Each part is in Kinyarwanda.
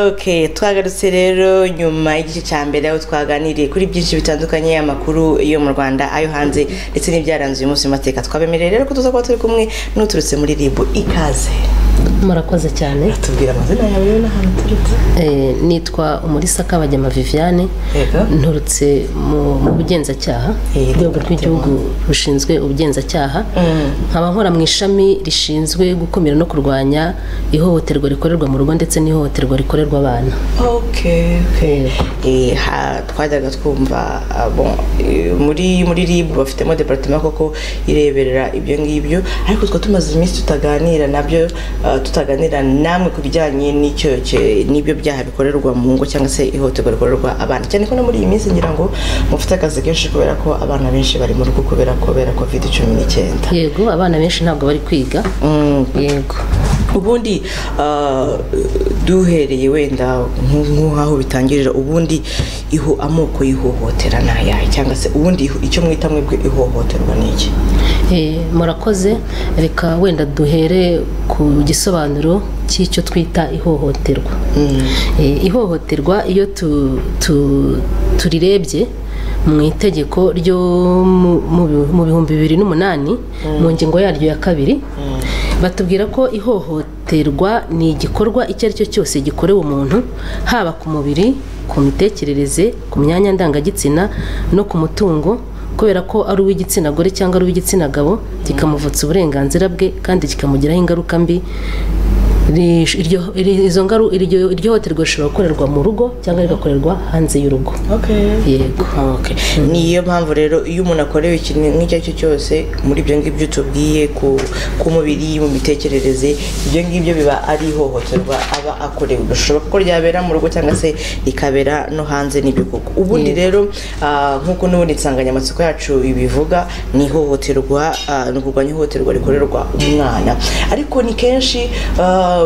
ok twagarutse rero nyuma y'igice cya mbere aho twaganiriye kuri byinshi bitandukanye amakuru yo mu rwanda ayo hanze ndetse n'ibyaranze uyu munsi w'amateka twabemereye rero ko tuza kuba turi kumwe n'uturutse muri ribu ikaze murakoze cyane tubwira amazina yawe n'ahantu uturutse nitwa umurisa kabagema viviane Yego. nturutse mu mu bugenzacyaha Yego, urwego rw'igihugu rushinzwe ubugenzacyaha Mm. nkaba nkora mu ishami rishinzwe gukumira no kurwanya ihohoterwa rikorerwa mu rugo ndetse n'ihohoterwa rikorerwa abana ok ok Eh, ha- twajyaga twumva ah, bon, eh, muri muri rib bafitemo departement koko ireberera ibyo ngibyo ariko twa tumaze iminsi tutaganira nabyo ah, tutaganira namwe ku bijyanye n'icyo cye- n'ibyo byaha bikorerwa mu ngo cyangwa se ihohoterwa rikorerwa abana cyane ko no muri iyi minsi ngira ngo mufite akazi kenshi kubera ko abana benshi bari mu rugo kubera kubera covid cumi n'icyenda yego abana benshi ntabwo bari kwiga Mm, yego ubundi ah, duhereye wenda nk- nk'aho bitangirira ubundi iho amoko y'ihohotera ni ayahe cyangwa se ubundi iho- icyo mwita mwebwe ihohoterwa ni iki Eh, murakoze reka wenda duhere ku gisobanuro cy'icyo twita ihohoterwa Eh, ihohoterwa iyo tu- tu- turirebye mu itegeko ryo mu- mu bi- mu bihumbi bibiri n'umunani mu ngingo yaryo ya kabiri batubwira ko ihohoterwa ni igikorwa icyo ari cyo cyose gikorewe umuntu haba ku mubiri ku mitekerereze ku myanya ndangagitsina no ku mutungo kubera ko ari uw'igitsina gore cyangwa ari uw'igitsina gabo kikamuvutsa uburenganzira bwe kandi kikamugiraho ingaruka mbi Ri- iryo- iri- izo ngaru- iryo iryo hohoterwa rishobora gukorerwa mu rugo cyangwa rigakorerwa hanze y'urugo yego Okay. niyo mpamvu rero iyo umuntu akorewe ikintu nk'icyo ari cyo cyose muri ibyo ngibyo tubwiye ku ku mubiri mu mitekerereze ibyo ngibyo biba ari ihohoterwa aba akorewe bishoboka ko ryabera mu rugo cyangwa se rikabera no hanze n'ibyo koko ubundi rero ah, nk'uko n'ubundi insanganyamatsiko yacu ibivuga ni ihohoterwa ah, ni ukurwanya ihohoterwa rikorerwa umwana ariko ni kenshi ah,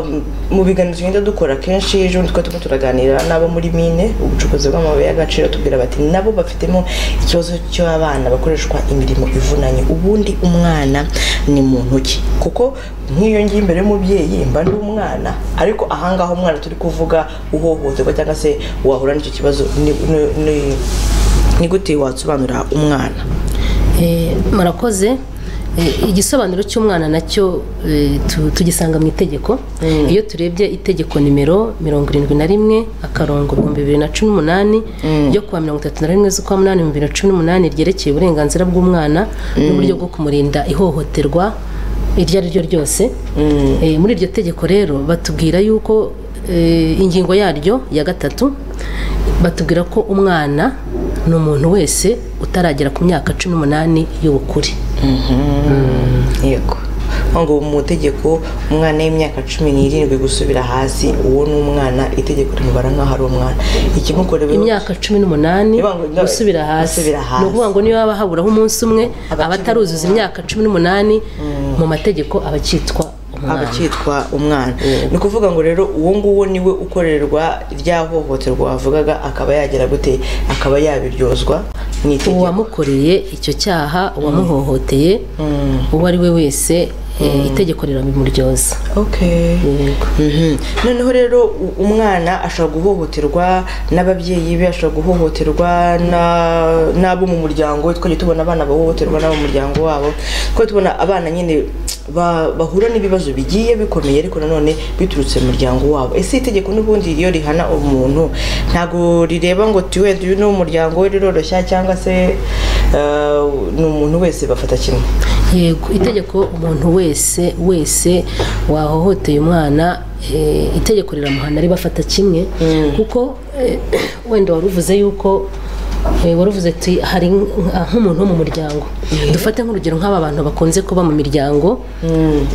mu biganiro tugenda dukora kenshi ejo bundi twari turimo turaganira n'abo muri mine ubucukuzi bw'amabuye y'agaciro tubwira bati nabo bafitemo ikibazo cy'abana bakoreshwa imirimo ivunanye ubundi umwana ni muntu ki kuko nk'iyo ngiye imbere y'umubyeyi mba ndi umwana ariko ahangaha umwana turi kuvuga uhohoterwa cyangwa se wahura n'icyo kibazo ni- ni- ni- ni gute wasobanura umwana Eh, murakoze Eh, igisobanuro cy'umwana nacyo eh, tu- tugisanga mu itegeko iyo turebye itegeko nimero mirongo irindwi na rimwe akarongo ibihumbi bibiri na cumi n'umunani ryo kuwa mirongo itatu na rimwe z'ukwa munani bibiri na cumi n'umunani ryerekeye uburenganzira bw'umwana n'uburyo bwo kumurinda ihohoterwa iryo ari ryo ryose Eh, muri iryo tegeko rero batubwira yuko eh, ingingo yaryo ya gatatu batubwira ko umwana ni umuntu wese utaragera ku myaka cumi n'umunani y'ubukure yego ngo mu tegeko umwana w'imyaka cumi n'irindwi gusubira hasi uwo ni umwana itegeko rimubara nk'aho ari umwana ikimukorewe imyaka cumi n'umunani Niyo ngo- ngo- gusubira hasi gusubira hasi. ni ukuvuga ngo niyo waba haburaho umunsi umwe aba ataruzuza imyaka cumi n'umunani mu mategeko aba akitwa umwana abakitwa umwana ni ukuvuga ngo rero uwo nguwo niwe ukorerwa rya hohoterwa wavugaga akaba yagera gute akaba yabiryozwa mu itegeko uwamukoreye icyo cyaha uwamuhohoteye uwo ari we wese eh, itegeko riramuryoza Okay. yego Mhm. noneho rero u- umwana ashobora guhohoterwa n'ababyeyi be ashobora guhohoterwa na- n'abo mu muryango we twajya tubona abana bahohoterwa n'abo mu muryango wabo twajya tubona abana nyine ba- bahura n'ibibazo bigiye bikomeye ariko nanone biturutse mu muryango wabo ese itegeko n'ubundi iyo rihana umuntu ntabwo rireba ngo ti wenda uyu ni umuryango we riroroshya cyangwa se eh, ni umuntu wese bafata kimwe yego itegeko umuntu wese wese wahohoteye umwana eh, itegeko riramuhana ribafata kimwe kuko eh, wenda waruvuze yuko eh, waruvuze uti hari nk- nk'umuntu wo mu muryango dufate nk'urugero nk'aba bantu bakunze kuba mu miryango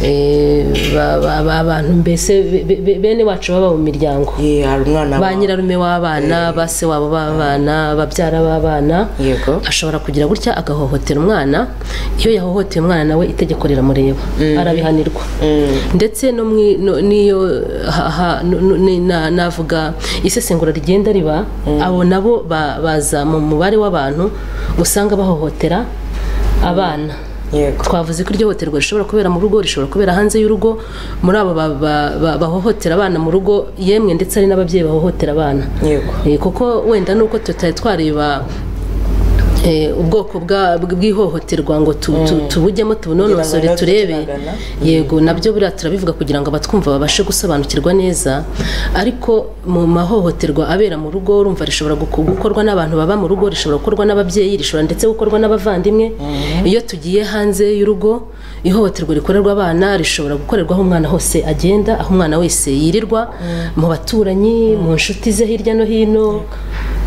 eh, ba- ba- ba- abantu mbese be- be- be- bene wacu baba mu miryango Ye, hari umwana ba wa- nyirarume w'abana ba se wabo b'abana babyara b'abana Yego. ashobora kugira gutya agahohotera umwana iyo yahohoteye umwana nawe itegeko riramureba arabihanirwa ndetse no mwi- no- n'iyo ha- ha- no- no- ni- na- navuga isesengura rigenda riba abo nabo ba- baza mu mubare w'abantu usanga bahohotera abana Yego. twavuze ko iryo hohoterwa rishobora kubera mu rugo rishobora kubera hanze y'urugo muri abo ba- ba- ba- bahohotera abana mu rugo yemwe ndetse hari n'ababyeyi bahohotera abana yego Eh, kuko wenda nuko tutari twareba eh, ubwoko bwa- bw'ihohoterwa ngo tu- tu- tubujyemo Kugira tubunonosore ngo turebe natwe turagana. yego nabyo buriya turabivuga kugira ngo abatwumva babashe gusobanukirwa neza ariko mu mahohoterwa abera mu rugo urumva rishobora guko- gukorwa n'abantu baba mu rugo rishobora gukorwa n'ababyeyi rishobora ndetse gukorwa n'abavandimwe iyo tugiye hanze y'urugo ihohoterwa rikorerwa abana rishobora gukorerwa aho umwana hose agenda aho umwana wese yirirwa mu baturanyi mu nshuti ze hirya no hino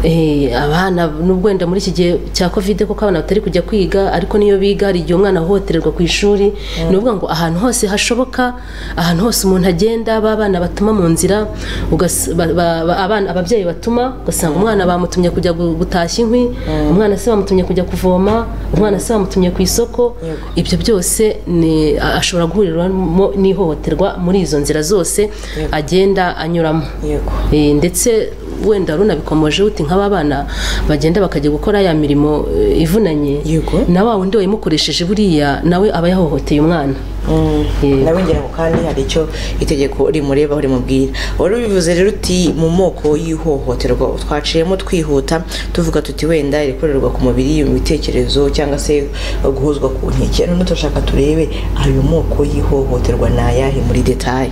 Eh, abana nubwo wenda muri iki gihe cya kovide kuko abana batari kujya kwiga ariko niyo biga hari igihe umwana ahohotererwa ku ishuri ni ukuvuga ngo ahantu hose hashoboka ahantu hose umuntu agenda b'abana batuma mu nzira ugas- ba- ba- ba- abana- ababyeyi batuma ugasanga umwana bamutumye kujya gu- gutashya inkwi umwana se bamutumye kujya kuvoma umwana se bamutumye ku isoko Yego. ibyo byose ni a- ashobora guhuriramo n'ihohoterwa muri izo nzira zose agenda anyuramo yego Eh, ndetse wenda runabikomoje uti nk'aba bana bagenda bakajya gukora ya mirimo eh, ivunanye Yego. na wa wundi wayimukoresheje buriya nawe aba yahohoteye umwana Mm. Yego. nawe ngira ngo kandi hari icyo itegeko rimureba aho rimubwira wari ubivuze rero uti mu moko y'ihohoterwa twaciyemo twihuta tuvuga tuti wenda irikorerwa ku mubiri mu bitekerezo cyangwa se guhozwa ku nkeke none turashaka turebe ayo moko y'ihohoterwa ni ayahe muri detaye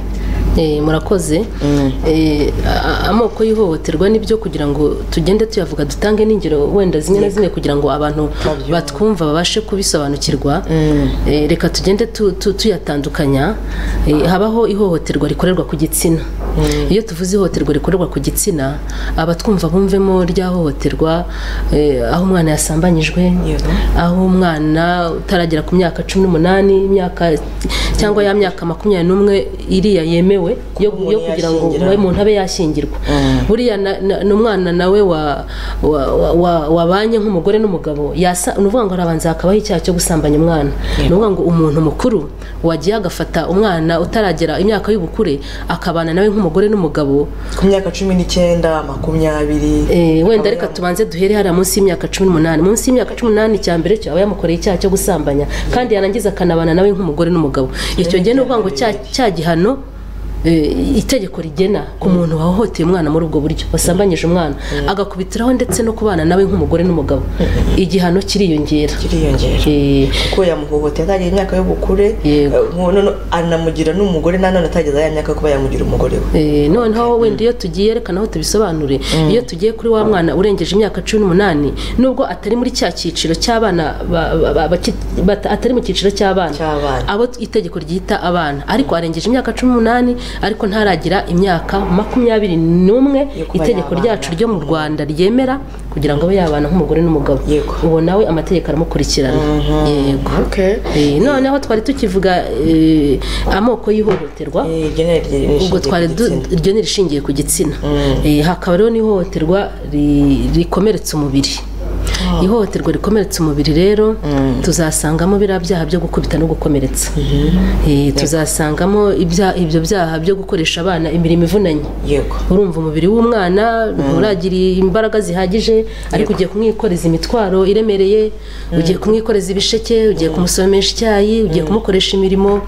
Eh, murakoze Mm. Eh, a- a- amoko y'ihohoterwa nibyo kugira ngo tugende tuyavuga dutange n'ingero wenda zimwe na zimwe kugira ngo abantu Babyumve. batwumva babashe kubisobanukirwa Eh, reka tugende tu- tu- tuyatandukanya Eh, habaho ihohoterwa rikorerwa ku gitsina iyo tuvuze ihohoterwa rikorerwa ku gitsina abatwumva bumvemo rya hohoterwa eh, aho umwana yasambanyijwe Yego. aho umwana utaragera ku myaka cumi n'umunani imyaka cyangwa ya myaka makumyabiri n'umwe iriya yemewe yo, Kuba umuntu yo kugira ngo yashyingira. umuntu umuntu abe yashyingirwa buriya na- na- ni umwana nawe wa- wa- wa- wa- wabanye nk'umugore n'umugabo yasa ni ukuvuga ngo harabanza hakabaho icyaha cyo gusambanya umwana ni ukuvuga ngo umuntu mukuru wagiye agafata umwana utaragera imyaka y'ubukure akabana nawe nk'umugore n'umugabo ku myaka cumi n'icyenda makumyabiri Eh, wenda reka tubanze duhere hariya munsi y'imyaka cumi n'umunani munsi y'imyaka cumi n'umunani cya mbere cyo aba yamukoreye icyaha cyo gusambanya kandi yarangiza akanabana nawe nk'umugore n'umugabo icyo gihe ni ukuvuga ngo cya cya gihano eh, itegeko rigena ku muntu wahohoteye umwana muri ubwo buryo wasambanyije umwana agakubitiraho ndetse no kubana nawe nk'umugore n'umugabo igihano kiriyongera kiriyongera Eh, kuko yamuhohoteye atageze imyaka y'ubukure Yego. eh, none anamugira n'umugore nanone atageze ya myaka yo kuba yamugira umugore we Eh, noneho wenda iyo tugiye reka naho tubisobanure iyo tugiye kuri wa mwana urengeje imyaka cumi n'umunani nubwo atari muri cya cyiciro cy'abana ba- ba- ba- baki- bata- atari mu cyiciro cy'abana Cy'abana. abo itegeko ryita abana ariko arengeje imyaka cumi n'umunani ariko ntaragira imyaka makumyabiri n'umwe Yo kuba itegeko yabana. ryacu ryo mu rwanda ryemera kugira ngo abe yabana nk'umugore n'umugabo Yego. ubu nawe amategeko aramukurikirana yego Okay. Eh, noneho twari tukivuga eh, amoko y'ihohoterwa Eh, iryo ni iryo- ni ubwo ishingiye ku twari du- gitsina. iryo ni rishingiye ku gitsina Eh, hakaba rero n'ihohoterwa ri- rikomeretsa umubiri ihohoterwa rikomeretsa umubiri rero tuzasangamo biriya byaha byo gukubita no gukomeretsa Eh, tuzasangamo ibya- ibyo byaha byo gukoresha abana imirimo ivunanye yego urumva umubiri w'umwana nturagira imbaraga zihagije ariko ugiye kumwikoreza imitwaro iremereye ugiye kumwikoreza ibisheke ugiye kumusomesha icyayi ugiye kumukoresha imirimo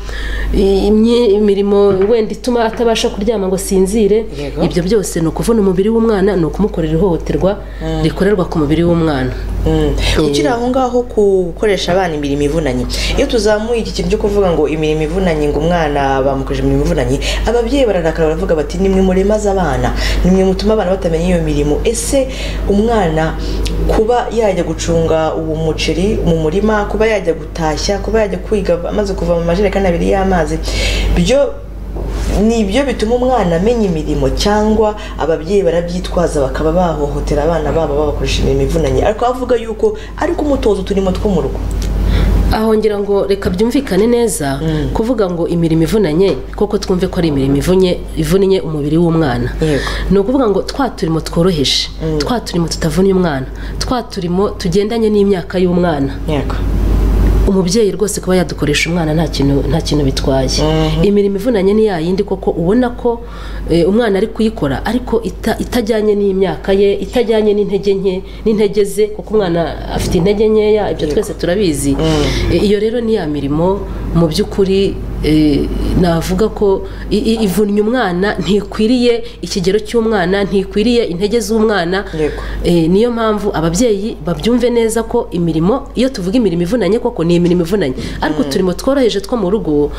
i- imyi- imirimo wenda ituma atabasha kuryama ngo asinzire Yego. ibyo byose ni ukuvuna umubiri w'umwana ni ukumukorera ihohoterwa rikorerwa ku mubiri w'umwana Mm. ukiri aho ngaho ku gukoresha abana imirimo ivunanye iyo tuzamuye iki kintu cyo kuvuga ngo imirimo ivunanye ngo umwana bamukoresha imirimo ivunanye ababyeyi bararakara baravuga bati nimwe muremaze abana nimwe mutuma abana batamenya iyo mirimo ese umwana kuba yajya gucunga uwo muceri mu murima kuba yajya gutashya kuba yajya kwiga amaze kuva mu majerekani abiri y'amazi byo ni ibyo bituma umwana amenya imirimo cyangwa ababyeyi barabyitwaza bakaba bahohotera abana babo babakoresha imirimo ivunanye ariko avuga yuko ariko umutozo turimo two mu rugo aho ngira ngo reka byumvikane neza kuvuga ngo imirimo ivunanye koko twumve ko ari imirimo ivunye ivunnye umubiri w'umwana Yego. ni ukuvuga ngo twa turimo tworoheje twa turimo tutavunnye umwana twa turimo tugendanye n'imyaka y'umwana yego umubyeyi rwose kuba yadukoresha umwana nta kintu nta kintu bitwaye imirimo ivunanye ni yayindi koko ubona ko eh, umwana ari kuyikora ariko ita- itajyanye n'imyaka ye itajyanye n'intege nke n'intege ze kuko umwana afite intege nkeya ibyo twese turabizi Eh, iyo rero ni ya mirimo mu by'ukuri eh, navuga ko i- i- ivunnye umwana ntikwiriye ikigero cy'umwana ntikwiriye intege z'umwana Yego. Eh, niyo mpamvu ababyeyi babyumve neza ko imirimo iyo tuvuga imirimo ivunanye koko ni imirimo ivunanye ariko uturimo tworoheje two mu rugo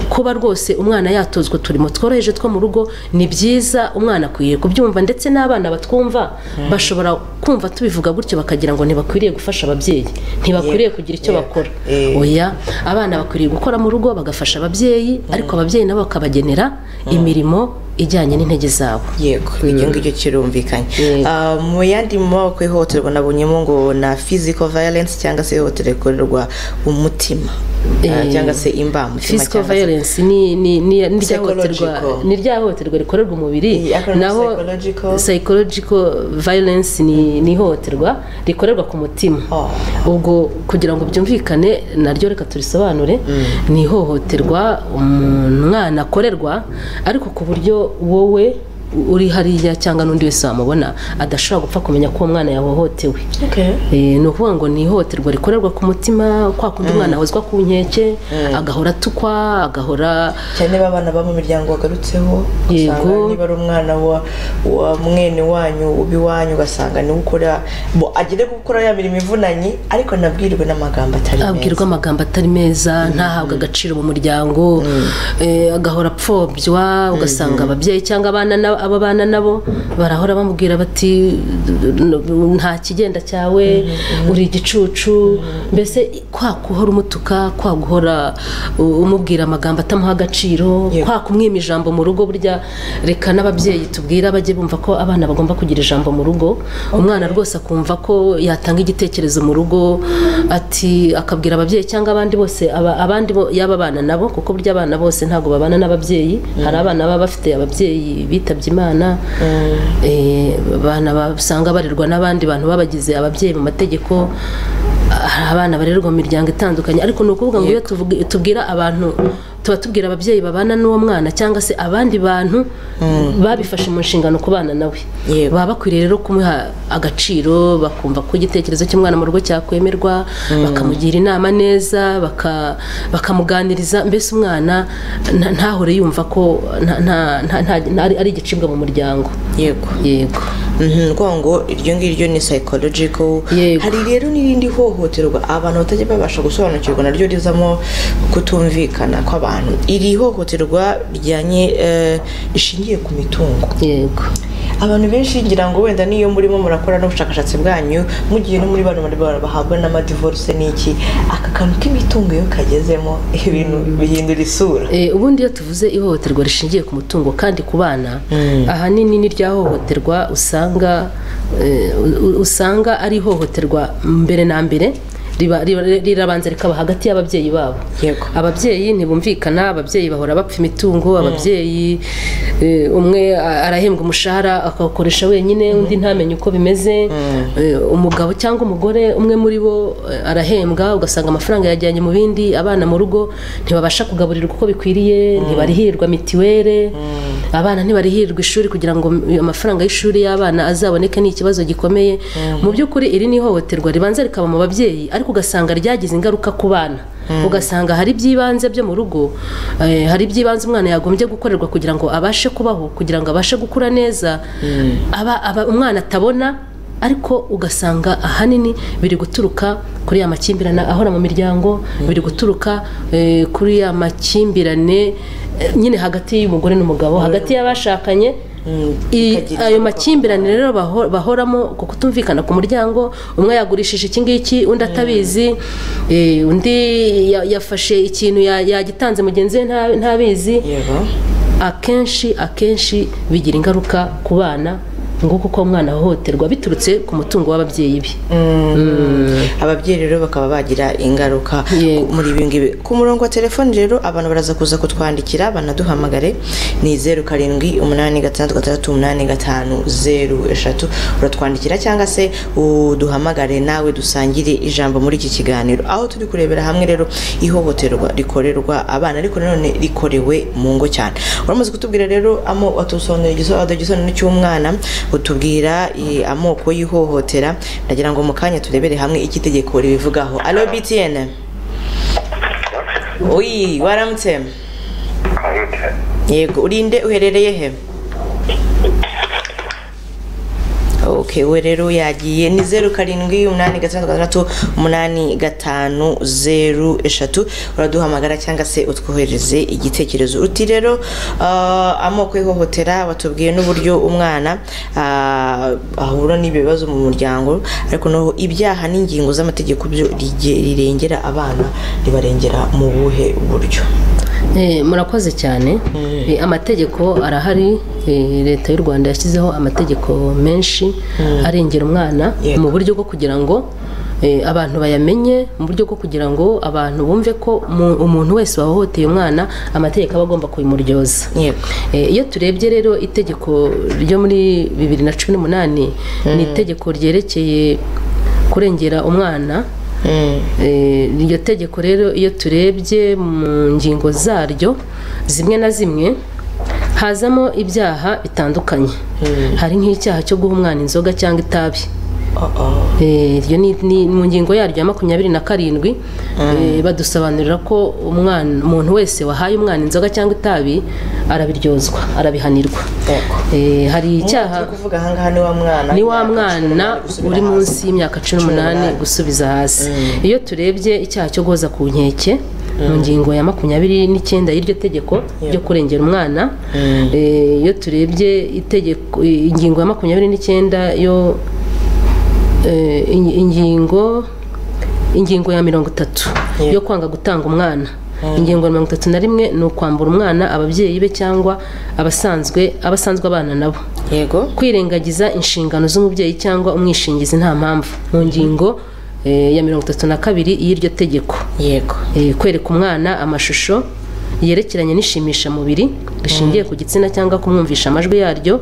kuba rwose umwana yatozwa uturimo tworoheje two mu rugo ni byiza umwana akwiriye kubyumva ndetse n'abana batwumva bashobora kumva tubivuga gutyo bakagira ngo ntibakwiriye gufasha ababyeyi ntibakwiriye kugira icyo Yego. bakora Eh. oya abana bakwiriye gukora mu rugo bagafasha ababyeyi ariko ababyeyi nabo bakabagenera imirimo ijyanye n'intege zabo yego ibyo ngibyo kirumvikanye Yego. Ah, mu yandi moko y'ihohoterwa nabonyemo ngo na physical violence cyangwa se ihohoterwa rikorerwa umutima Ah, Eh, cyangwa se imbamutima physical violence ni ni ni ni rya Psychological. hohoterwa- ni rya hohoterwa rikorerwa umubiri Iyi acronym psychological. psychological violence ni ni ihohoterwa rikorerwa ku mutima Oh. ubwo kugira ngo byumvikane naryo reka turisobanure ni ihohoterwa umuntu- umwana akorerwa ariko ku buryo wowe uri hariya cyangwa n'undi wese wamubona adashobora gupfa kumenya ko uwo mwana yahohotewe Eh, ni ukuvuga ngo ni ihohoterwa rikorerwa ku mutima kwa kundi umwana ahozwa ku nkeke agahora atukwa agahora cyane b'abana bo mu miryango wagarutseho ugasanga Yego. niba ari umwana wa, wa mwene wanyu ubiwanyu ugasanga niwe ukora bo agere gukora ya mirimo ivunanye ariko nabwirwe n'amagambo atari meza abwirwa amagambo atari meza ntahabwe agaciro mu muryango eh, agahora apfobya ugasanga ababyeyi cyangwa abana na- aba bana nabo barahora bamubwira bati nta kigenda cyawe uri igicucu mbese kwa guhora umutuka kwa guhora u- umubwira amagambo atamuha agaciro Yego. kwa kumwima ijambo mu rugo burya reka n'ababyeyi tubwira bajye bumva ko abana bagomba kugira ijambo mu rugo umwana rwose akumva ko yatanga igitekerezo mu rugo ati akabwira ababyeyi cyangwa abandi bose aba- abandi bo- yaba abana nabo kuko burya abana bose ntabwo babana n'ababyeyi hari abana baba bafite ababyeyi bitabye imana eh, abana basanga barerwa n'abandi bantu babagize ababyeyi mu mategeko hari abana barerwa mu miryango itandukanye ariko ni ukuvuga ngo iyo tuvuga- tubwira abantu tuba tubwira ababyeyi babana n'uwo mwana cyangwa se abandi bantu babifashe mu nshingano kubana nawe Yego. baba bakwiriye rero kumuha agaciro bakumva ko igitekerezo cy'umwana mu rugo cyakwemerwa bakamugira inama neza baka- bakamuganiriza mbese umwana nta- ntahore yumva ko nta- nta- nta- nta- nta- ari ari igicibwa mu muryango yego yego Mhm, ngo ngo iryo ngiryo ni psychological Yego. hari rero n'irindi hohoterwa abantu batajya babasha gusobanukirwa naryo rizamo kutumvikana kw'abantu iri hohoterwa rijyanye eh, rishingiye ku mitungo yego abantu benshi ngira ngo wenda niyo murimo murakora n'ubushakashatsi bwanyu mugiye no muri bano bari bara- bahabwa n'amadivorce n'iki aka kantu k'imitungo iyo kagezemo ibintu bihindura isura Eh, ubundi iyo tuvuze ihohoterwa rishingiye ku mutungo kandi ku bana ahanini ni rya hohoterwa usanga eh, u- usanga ari ihohoterwa mbere na mbere riba- riba- rirabanza rikaba hagati y'ababyeyi babo Yego. ababyeyi ntibumvikana ababyeyi bahora bapfa imitungo ababyeyi eh, umwe a- arahembwa umushahara akawukoresha wenyine undi ntamenye uko bimeze Eh, umugabo cyangwa umugore umwe muri bo eh, arahembwa ugasanga amafaranga yajyanye mu bindi abana mu rugo ntibabasha kugaburirwa uko bikwiriye ntibarihirwa mitiwere abana ntibarihirwa ishuri kugira ngo amafaranga y'ishuri y'abana azaboneke ni ikibazo gikomeye mu by'ukuri iri ni ihohoterwa ribanza rikaba mu babyeyi ariko ugasanga ryagize ingaruka ku bana ugasanga hari iby'ibanze byo mu rugo eh, hari iby'ibanze umwana yagombye gukorerwa kugira ngo abashe kubaho kugira ngo abashe gukura neza aba, aba umwana atabona ariko ugasanga ahanini biri guturuka kuri ya makimbirane ahora mu miryango biri guturuka eh, kuri ya makimbirane eh, nyine hagati y'umugore n'umugabo hagati y'abashakanye i- bikagira ayo makimbirane rero baho- bahoramo ku kutumvikana ku muryango umwe yagurishije iki ngiki undi atabizi eh, undi ya- yafashe ikintu ya- yagitanze mugenzi we nta- ntabizi yego akenshi akenshi bigira ingaruka ku bana nguko uko umwana ahohoterwa biturutse ku mutungo w'ababyeyi be ababyeyi rero bakaba bagira ingaruka Yego. muri ibi ngibi ku murongo wa telefoni rero abantu baraza kuza kutwandikira banaduhamagare ni zeru karindwi umunani gatandatu gatandatu umunani gatanu zeru eshatu uratwandikira cyangwa se uduhamagare nawe dusangire ijambo muri iki kiganiro aho turi kurebera hamwe rero ihohoterwa rikorerwa abana ariko nanone rikorewe mu ngo cyane uramaze kutubwira rero amo watusobanurira igisobanuro igisobanuro cy'umwana utubwira eh, amoko y'ihohotera ndagira ngo mu kanya turebere hamwe icyo itegeko ribivugaho alo btn uyi waramutse yego urinde uherereye he Okay, we rero yagiye ni zeru karindwi umunani gatandatu gatandatu umunani gatanu zeru eshatu uraduhamagara cyangwa se utwohereze igitekerezo uti rero ah, amoko y'ihohotera batubwiye n'uburyo umwana ah, ahura n'ibyo bibazo mu muryango ariko noneho ibyaha n'ingingo z'amategeko byo rige- rirengera abana ribarengera mu buhe buryo Eh, murakoze cyane Eh, amategeko arahari Eh, leta y'u rwanda yashyizeho amategeko menshi arengera umwana Yego. mu buryo bwo kugira ngo eh, abantu bayamenye mu buryo bwo kugira ngo abantu bumve ko mu- umuntu wese wahohoteye umwana amategeko aba agomba kubimuryoza yego Eh, iyo turebye rero itegeko ryo muri bibiri na cumi n'umunani ni itegeko ryerekeye kurengera umwana Mm. Eh, iryo tegeko rero iyo turebye mu ngingo zaryo zimwe na zimwe hazamo ibyaha bitandukanye hari nk'icyaha cyo guha umwana inzoga cyangwa itabi Oh, oh. Eh, iryo ni, ni mu ngingo yaryo ya makumyabiri na karindwi eh, badusobanurira ko umwana umuntu wese wahaye umwana inzoga cyangwa itabi arabiryozwa arabihanirwa Yego. Eh, hari icyaha icyaha kuvuga aha ngaha ni wa mwana ni wa mwana uri munsi y'imyaka cumi n'umunani gusubiza hasi iyo turebye icyaha cyo guhoza ku nkeke mu ngingo ya makumyabiri n'icyenda y'iryo tegeko ryo kurengera umwana eh, iyo turebye itegeko ingingo ya makumyabiri n'icyenda yo eh, in- ingingo ingingo ya mirongo itatu Yeah. yo kwanga gutanga umwana ingingo ya mirongo itatu na rimwe ni ukwambura umwana ababyeyi be cyangwa abasanzwe abasanzwe abana nabo yego kwirengagiza inshingano z'umubyeyi cyangwa umwishingizi nta mpamvu mu ngingo eh, ya mirongo itatu na kabiri y'iryo tegeko yego Eh, kwereka umwana amashusho yerekeranye n'ishimishamubiri rishingiye ku gitsina cyangwa kumwumvisha amajwi yaryo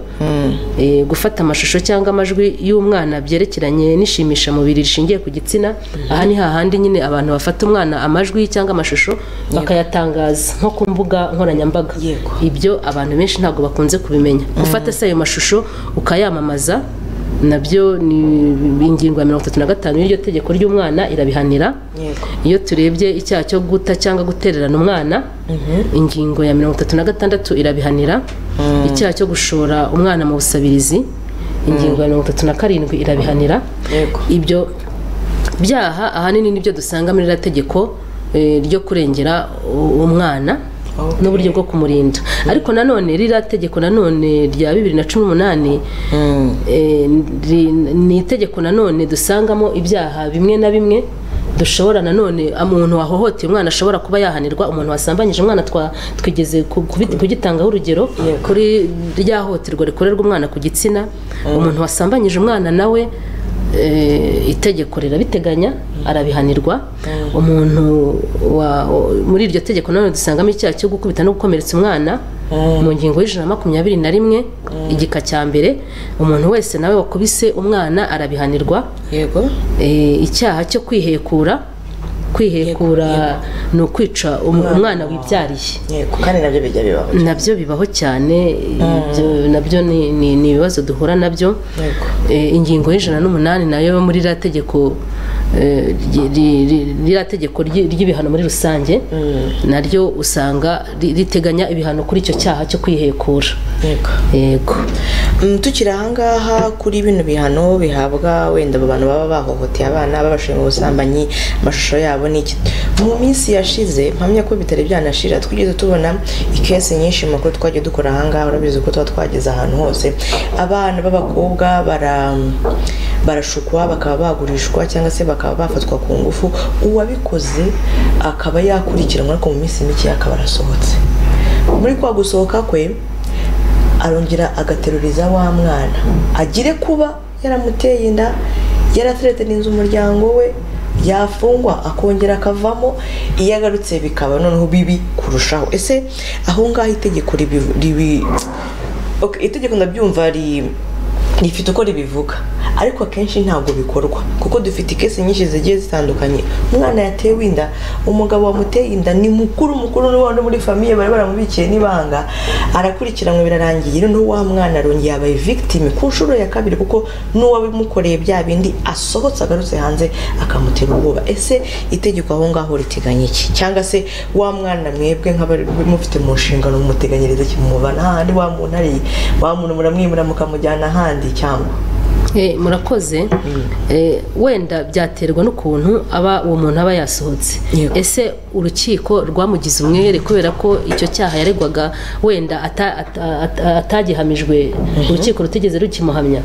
Eh, gufata amashusho cyangwa amajwi y'umwana byerekeranye n'ishimishamubiri rishingiye ku gitsina aha ni hahandi nyine abantu bafata umwana amajwi cyangwa amashusho bakayatangaza nko ku mbuga nkoranyambaga Yego. ibyo abantu benshi ntabwo bakunze kubimenya gufata se ayo mashusho ukayamamaza nabyo ni ingingo ya mirongo itatu na gatanu y'iryo tegeko ry'umwana irabihanira yego iyo turebye icyaha cyo guta cyangwa gutererana umwana ingingo ya mirongo itatu na gatandatu irabihanira icyaha cyo gushora umwana mu busabirizi ingingo ya mirongo itatu na karindwi irabihanira Yego. ibyo byaha ahanini nibyo dusanga muri iriya tegeko eh, ryo kurengera u- umwana Okay. n'uburyo bwo kumurinda ariko nanone ririya tegeko nanone rya bibiri na cumi n'umunani Eh, ri- ni itegeko nanone dusangamo ibyaha bimwe na bimwe dushobora nanone umuntu wahohoteye umwana ashobora kuba yahanirwa umuntu wasambanyije umwana twa- twigeze ku- kubi- kugitangaho urugero kuri rya hohoterwa rikorerwa umwana ku gitsina umuntu wasambanyije umwana nawe eh, itegeko rirabiteganya arabihanirwa umuntu wa- o- muri iryo tegeko nanone dusangamo icyaha cyo gukubita no gukomeretsa umwana mu ngingo y'ijana na makumyabiri na rimwe igika cya mbere umuntu wese nawe wakubise umwana arabihanirwa yego Eh, icyaha cyo kwihekura kwihekura ni ukwica um- umwana wibyariye yego kandi nabyo bijya bibaho nabyo bibaho cyane ibyo nabyo ni- ni ni ibibazo duhura nabyo yego Eh, ingingo y'ijana n'umunani nayo muri ririya tegeko eh, ry- ry- ry- ririya tegeko ry- ry'ibihano muri rusange naryo usanga ri- riteganya ibihano kuri icyo cyaha cyo kwihekura yego yego Mm, tukiri ahangaha kuri bino bihano bihabwa wenda abo bantu baba bahohoteye abana babashinga ubusambanyi amashusho yabo ni iki mu minsi yashize mpamya ko bitari byanashira twigeze tubona ikesi nyinshi mu makuru twagiye dukora ahangaha urabizi ko tuba twageze ahantu hose abana b'abakobwa bara barashukwa bakaba bagurishwa cyangwa se bakaba bafatwa ku ngufu uwabikoze akaba yakurikiranwa ariko mu minsi mike akaba arasohotse muri kwa gusohoka kwe arongera agateruriza wa mwana agire kuba yaramuteye inda yarateretaniza umuryango we yafungwa akongera akavamo iyo agarutse bikaba noneho bibi kurushaho ese aho ngaho itegeko ribi Okay, itegeko ndabyumva ri rifite uko ribivuga ariko akenshi ntabwo bikorwa kuko dufite ikesi nyinshi zigiye zitandukanye umwana yatewe inda umugabo wamuteye inda ni mukuru mukuru n'ubundi muri famiye bari baramubikiye n'ibanga arakurikiranwe birarangiye noneho wa mwana arongera yabaye victime ku nshuro ya kabiri kuko n'uwabimukoreye bya bindi asohotse agarutse hanze akamutera ubwoba ese itegeko aho ngaho riteganya iki cyangwa se wa mwana mwebwe nk'abari mufite mu nshingano mumuteganyiriza kimubana hahandi wa muntu ari wa muntu muramwimura mukamujyana ahandi cyangwa murakoze wenda byaterwa n'ukuntu aba uwo muntu aba yasohotse ese urukiko rwamugize umwere kubera ko icyo cyaha yaregwaga wenda atagihamijwe urukiko rutigeze rukimuhamya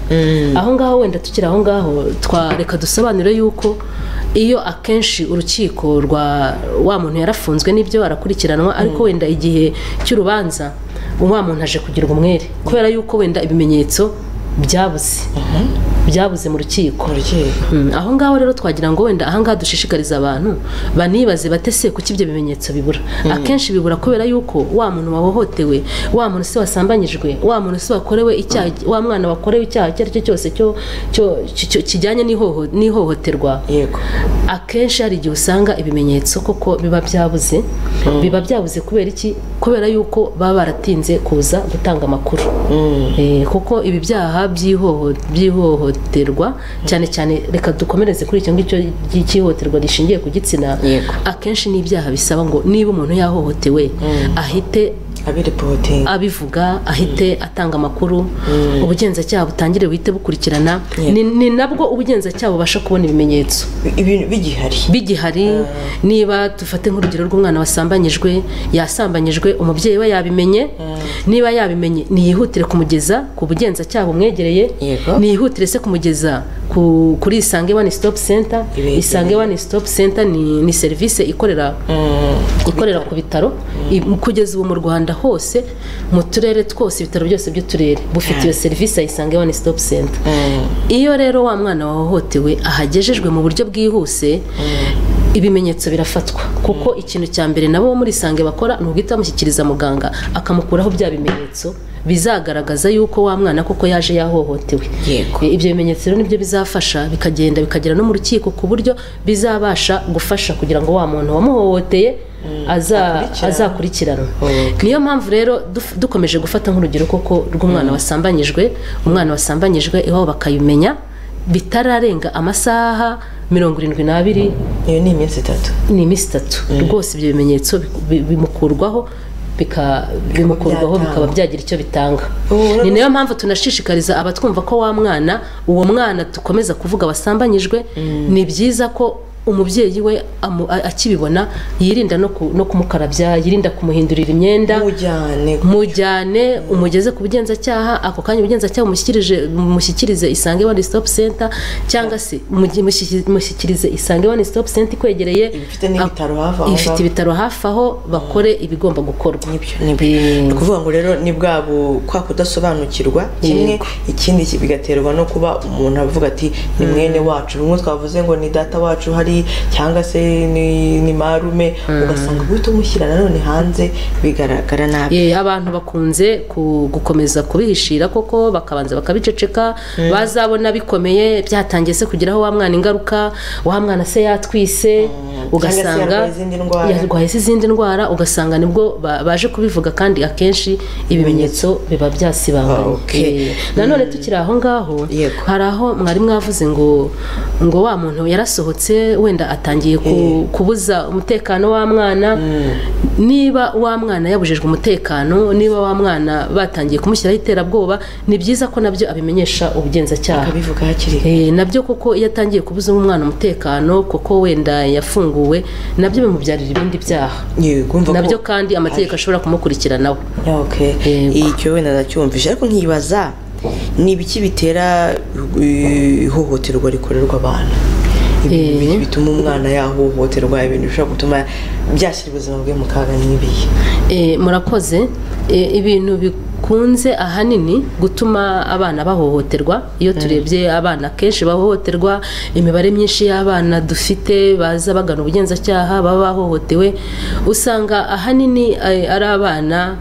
aho ngaho wenda tukiri aho ngaho twareka dusobanure yuko iyo akenshi urukiko rwa wa muntu yarafunzwe n'ibyo arakurikiranwa ariko wenda igihe cy'urubanza wa muntu aje kugirwa umwere kubera yuko wenda ibimenyetso byabuze byabuze mu rukiko aho ngaho rero twagira ngo wenda aha ngaha dushishikariza abantu banibaze batese kuki ibyo bimenyetso bibura akenshi bibura kubera yuko wa muntu wahohotewe wa muntu se wasambanyijwe wa muntu se wakorewe icyaha wa mwana wakorewe icyaha icyo ari cyo cyose kijyanye n'ihohoterwa akenshi hari igihe usanga ibimenyetso koko biba byabuze biba byabuze kubera iki kubera yuko baba baratinze kuza gutanga amakuru kuko ibi byaha by'ihohoterwa cyane cyane reka dukomereze kuri icyo ngicyo cy'ihohoterwa rishingiye ku gitsina akenshi n'ibyaha bisaba ngo niba umuntu yahohotewe ahite abivuga ahite atanga amakuru ubugenzacyaha butangire buhite bukurikirana ni nabwo ubugenzacyaha bubasha kubona ibimenyetso bigihari niba dufate nk'urugero rw'umwana wasambanyijwe yasambanyijwe umubyeyi we yabimenye niba yabimenye niyihutire kumugeza ku bugenzacyaha bumwegereye niyihutire se kumugeza kuri isange wani sitopu senta isange wani sitopu senta ni serivisi ikorera ikorera ku bitaro kugeza ubu mu rwanda hose mu turere twose ibitaro byose by'uturere bufite iyo serivisi ya isange wani sitopu senta iyo rero wa mwana wahohotewe ahagejejwe mu buryo bwihuse ibimenyetso birafatwa kuko ikintu cya mbere nabo muri isange bakora ni uguhita bamushyikiriza muganga akamukuraho bya bimenyetso bizagaragaza yuko wa mwana koko yaje yahohotewe ibyo bimenyetso rero nibyo bizafasha bikagenda bikagera no mu rukiko ku buryo bizabasha gufasha kugira ngo wa muntu wamuhohoteye azakurikiranwa niyo mpamvu rero dukomeje gufata nk'urugero koko rw'umwana wasambanyijwe umwana wasambanyijwe iwabo bakayimenya bitararenga amasaha mirongo irindwi n'abiri iyo ni iminsi itatu ni iminsi itatu rwose ibyo bimenyetso bimukurwaho bimukurwaho bikaba byagira icyo bitanga ni nayo mpamvu tunashishikariza abatwumva ko wa mwana uwo mwana dukomeza kuvuga wasambanyijwe ni byiza ko umubyeyi we akibibona yirinda no kumukarabya yirinda kumuhindurira imyenda mujyane umugeze ku bugenzacyaha ako kanya ubugenzacyaha bumushyikirize isange wani sitopu senta cyangwa se mushyikirize isange wani sitopu senta ikwegereye ifite ibitaro hafi aho bakore ibigomba gukorwa ni ukuvuga ngo rero ni bwabo kwa kudasobanukirwa kimwe ikindi bigaterwa no kuba umuntu avuga ati ni mwene wacu bimwe twavuze ngo ni data wacu hari cyangwa se ni marume ugasanga guhita umushyira nanone hanze bigaragara nabi abantu bakunze gukomeza kubihishira koko bakabanza bakabiceceka bazabona bikomeye byatangiye se kugeraho wa mwana ingaruka wa mwana se yatwise ugasanga yarwaye izindi ndwara ugasanga nibwo baje kubivuga kandi akenshi ibimenyetso biba byasibanganye nanone tukiri aho ngaho hari aho mwari mwavuze ngo ngo wa muntu yarasohotse wenda atangiye kubuza umutekano wa mwana niba wa mwana yabujijwe umutekano niba wa mwana batangiye kumushyiraho iterabwoba ni byiza ko nabyo abimenyesha ubugenzacyaha nabyo kuko iyo atangiye kubuza umwana umutekano kuko wenda yafunguwe nabyo bimubyarira ibindi byaha nabyo kandi amategeko ashobora kumukurikiranaho icyo wenda ndacyumvise ariko nkibaza ni ibiki bitera ihohoterwa rikorerwa abana ibintu bituma umwana yahohoterwa ibintu bishobora gutuma byashyira ubuzima bwe mu kaga n'ibihe murakoze ibintu bikunze ahanini gutuma abana bahohoterwa iyo turebye abana kenshi bahohoterwa imibare myinshi y'abana dufite baza bagana ubugenzacyaha baba bahohotewe usanga ahanini eh, ari abana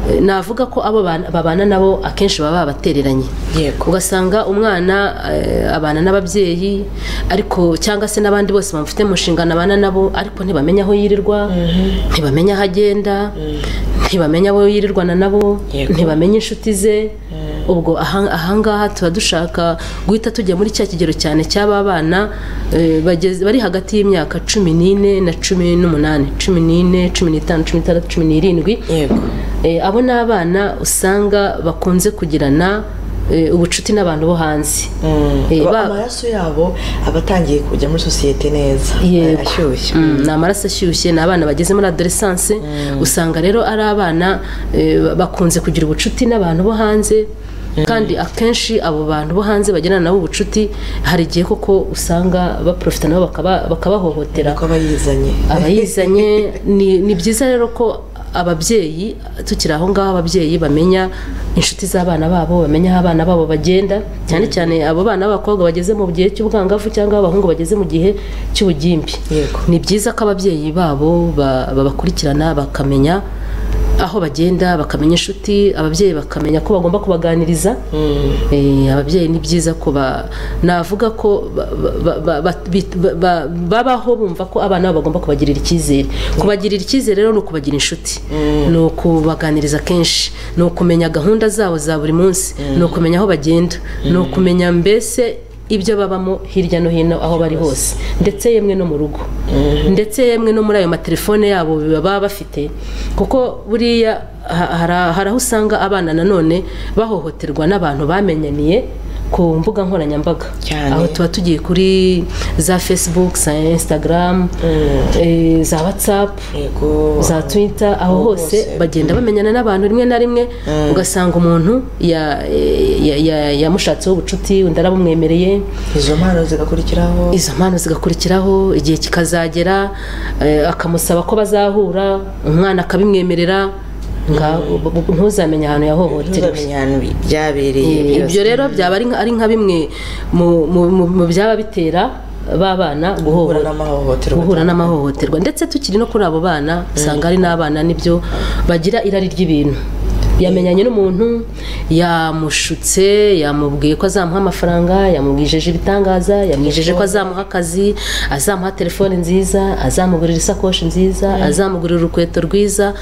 eh, navuga ko abo bana- babana nabo akenshi baba babatereranye Yego. ugasanga umwana eh, abana n'ababyeyi ariko cyangwa se n'abandi bose bamufite mu nshingano abana nabo ariko ntibamenya aho yirirwa ntibamenya aho agenda ntibamenya abo yirirwana nabo Yego. ntibamenya inshuti ze ubwo aha- ahangaha tuba dushaka guhita tujya muri cya kigero cyane cy'aba bana eh, bageze- bari hagati y'imyaka cumi n'ine na cumi n'umunani cumi n'ine cumi n'itanu cumi n'itandatu cumi n'irindwi yego Eh, abo ni abana usanga bakunze kugirana eh, ubucuti n'abantu bo hanze Eh, Ba- ba- amaraso yabo aba atangiye kujya muri sosiyete neza Yego. ashyushye Mm, ni amaraso ashyushye ni abana bageze muri adoresanse usanga rero ari abana eh, bakunze kugira ubucuti n'abantu bo hanze kandi akenshi abo bantu bo hanze bagirana nabo ubucuti hari igihe koko usanga baprofita nabo bakaba- bakabahohotera ko aba yizanye abayizanye ni ni byiza rero ko ababyeyi tukiri aho ngaho ababyeyi bamenya inshuti z'abana babo bamenya aho abana babo bagenda cyane cyane abo bana b'abakobwa bageze mu gihe cy'ubwangavu cyangwa abahungu bageze mu gihe cy'ubugimbi Yego. ni byiza ko ababyeyi babo ba- babakurikirana bakamenya aho bagenda bakamenya inshuti ababyeyi bakamenya ko bagomba kubaganiriza Eh, ababyeyi ni byiza ko ba- navuga ko ba- ba- ba- ba- bit- ba- ba- babaho bumva ko abana babo bagomba kubagirira icyizere kubagirira icyizere rero ni ukubagira inshuti ni ukubaganiriza kenshi ni ukumenya gahunda zabo za buri munsi ni ukumenya aho bagenda ni ukumenya mbese ibyo babamo hirya no hino aho bari hose ndetse yemwe no mu rugo ndetse yemwe no muri ayo matelefone yabo baba bafite kuko buriya ha- hari- hari aho usanga abana nanone bahohoterwa n'abantu bamenyaniye ku mbuga nkoranyambaga Cyane. aho tuba tugiye kuri za facebook za instagram eh, za whatsapp yego za twita aho hose hose. bagenda bamenyana n'abantu rimwe na rimwe ugasanga umuntu ya- ya- ya- yamushatseho ubucuti undi arabumwemereye izo mpano zigakurikiraho izo mpano zigakurikiraho igihe kikazagera eh, akamusaba ko bazahura umwana akabimwemerera nga- ntuzamenye ahantu yahohoterewe ntuzamenya ahantu byabereye Eh, ibyo rero byaba ari nka- ari nka bimwe mu- mu- mu mu byaba bitera b'abana guhura guhohotera n'amahohoterwa guhura n'amahohoterwa ndetse tukiri no kuri abo bana usanga hari n'abana nibyo bagira irari ry'ibintu yamenyanye n'umuntu yamushutse yamubwiye ko azamuha amafaranga yamubwijeje ibitangaza yamwijeje ko azamuha akazi azamuha telefone nziza azamugurira isakoshi nziza azamugurira urukweto rwiza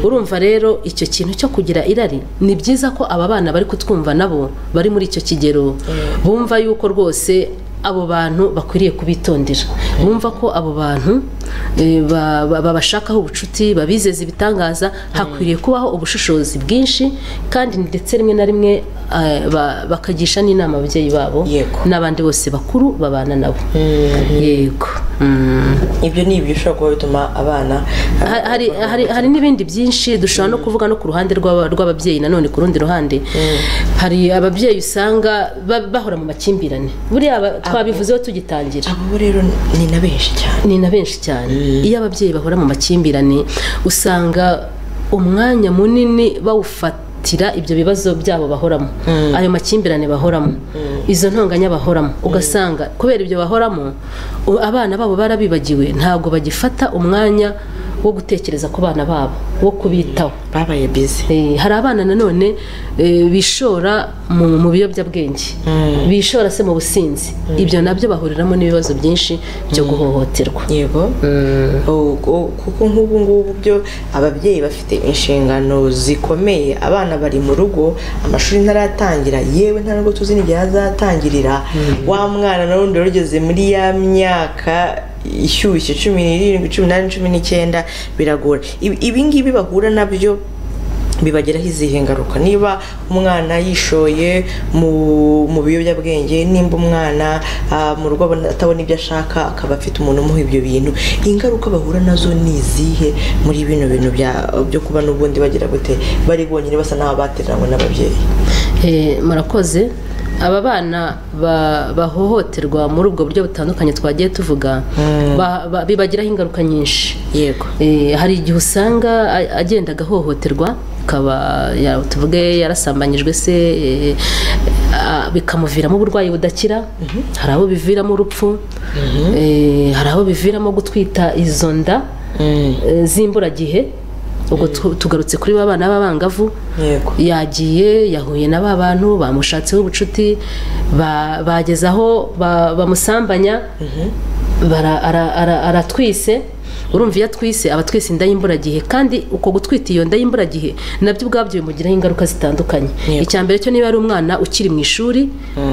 urumva rero icyo kintu cyo kugira irari ni byiza ko aba bana bari kutwumva nabo bari muri icyo kigero bumva yuko rwose abo bantu bakwiriye kubitondera bumva ko abo bantu eh, ba- ba- babashakaho ubucuti babizeza ibitangaza hakwiriye kubaho ubushishozi bwinshi kandi ndetse rimwe na rimwe eh, ba- bakagisha n'inama ababyeyi babo Yego. n'abandi bose bakuru babana nabo yego Mm. ibyo ni ibyo ushobora kuba bituma abana Ha- hari, hari, hari n'ibindi byinshi dushobora no kuvuga no ku ruhande rw'aba- rw'ababyeyi nanone ku rundi ruhande hari ababyeyi usanga ba- bahora mu makimbirane buriya aba- twabivuzeho tugitangira abo rero ni na benshi cyane ni na benshi cyane iyo ababyeyi bahora mu makimbirane usanga umwanya munini bawufatira ibyo bibazo byabo bahoramo ayo makimbirane bahoramo izo ntonganya bahoramo ugasanga kubera ibyo bahoramo u- abana babo barabibagiwe ntabwo bagifata umwanya wo gutekereza ku bana babo wo kubitaho babaye bize Eh, hari abana nanone eh, bishora mu mu biyobyabwenge bishora se mu businzi ibyo nabyo bahuriramo n'ibibazo byinshi byo guhohoterwa yego O- o- kuko nk'ubu ngubu byo ababyeyi bafite inshingano zikomeye abana bari mu rugo amashuri ntaratangira yewe nta nubwo tuzi n'igihe azatangirira wa mwana na rundi wageze muri ya myaka ishyushye cumi n'irindwi cumi n'umunani cumi n'icyenda biragora Ibi- ibingibi bahura nabyo bibagiraho izihe ngaruka niba umwana yishoye mu mu biyobyabwenge nimba umwana ah, mu rugo abona- atabona ibyo ashaka akaba afite umuntu umuha ibyo bintu ingaruka bahura nazo ni izihe muri bino bintu bya- byo kuba n'ubundi bagira gute bari bonyine basa n'aho batereranywe n'ababyeyi Eh, murakoze aba bana ba- bahohoterwa muri ubwo buryo butandukanye twagiye tuvuga ba- ba- bibagiraho ingaruka nyinshi yego Eh, hari igihe usanga a- agenda agahohoterwa akaba ya- tuvuge yarasambanyijwe se eh, a- bikamuviramo uburwayi budakira hari abo biviramo urupfu eh, hari abo biviramo gutwita izo nda Mm. eh, z'imburagihe ubwo tu- tugarutse kuri ba bana b'abangavu yego yagiye yahuye na ba bantu bamushatseho ubucuti ba- bageze aho ba- bamusambanya bara- ara- ara- aratwise urumva iyo atwise aba atwise inda y'imburagihe kandi uko gutwita iyo nda y'imburagihe nabyo ubwabyo bimugiraho ingaruka zitandukanye Yego. icya mbere cyo niba ari umwana ukiri mu ishuri